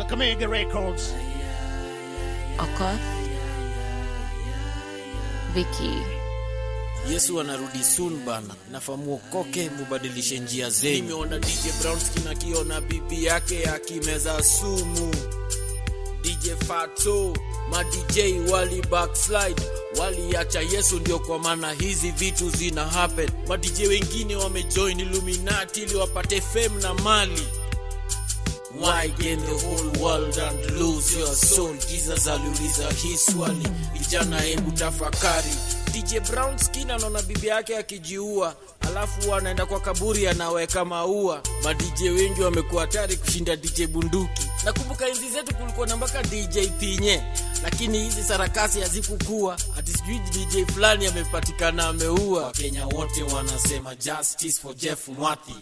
Kakamega Records. Okoth, Vicky, Yesu anarudi soon bana, nafaa muokoke, mubadilishe njia zenyu. Nimeona DJ Brownski akiona bibi yake akimeza sumu. DJ Fato, ma DJ wali backslide, waliacha Yesu, ndio kwa maana hizi vitu zina happen. Ma DJ wengine wamejoin Illuminati ili wapate fame na mali. Why gain the whole world and lose your soul? Jesus aliuliza hii swali, vijana hebu tafakari. DJ Brown Skin anaona bibi yake akijiua, alafu anaenda kwa kaburi anaweka maua. Ma DJ wengi wamekuwa hatari kushinda DJ Bunduki. Nakumbuka enzi zetu kulikuwa na mpaka DJ Pinye, lakini hizi sarakasi hazikukua. Ati sijui DJ fulani amepatikana ameua. Wakenya wote wanasema justice for Jeff Mwathi.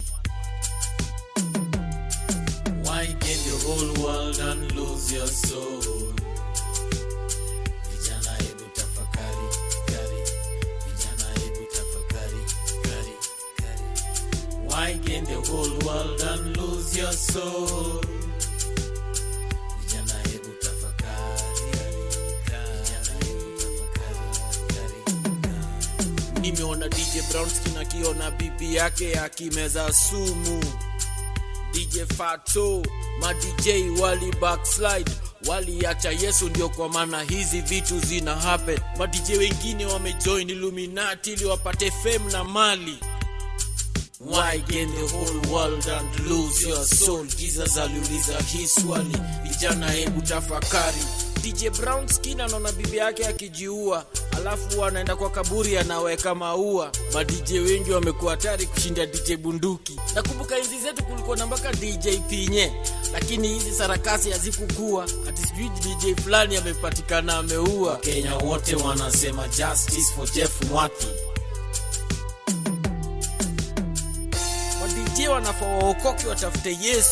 Why gain the whole world and lose your soul? Vijana hebu tafakari, kari. Vijana hebu tafakari, kari, kari. Why gain the whole world and lose your soul? Vijana hebu tafakari, kari. Vijana hebu tafakari, kari. Nimeona DJ Brownskin akiona bibi yake akimeza sumu. DJ Fato, ma DJ wali backslide, waliacha Yesu, ndio kwa maana hizi vitu zina happen. Ma DJ wengine wamejoin Illuminati ili wapate fame na mali. Why gain the whole world and lose your soul? Jesus aliuliza hii swali, vijana hebu tafakari. DJ Brown Skin anaona bibi yake akijiua, alafu anaenda kwa kaburi anaweka maua. Ma DJ wengi wamekuwa hatari kushinda DJ Bunduki. Nakumbuka enzi zetu kulikuwa na mpaka DJ Pinye, lakini hizi sarakasi hazikukua. Ati sijui DJ fulani amepatikana ameua. Kenya wote wanasema justice for Jeff Mwathi. Wa DJ wanafaa waokoke watafute Yesu.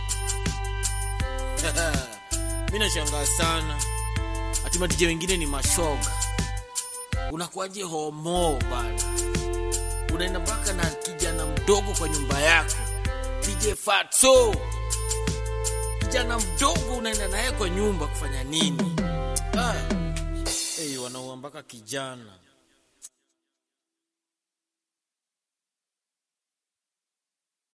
mi nashangaa sana ati madije wengine ni mashoga unakuwaje homo bana unaenda mpaka na kijana mdogo kwa nyumba yako dj fatso kijana mdogo unaenda naye kwa nyumba kufanya nini ah. hey, wanaua mpaka kijana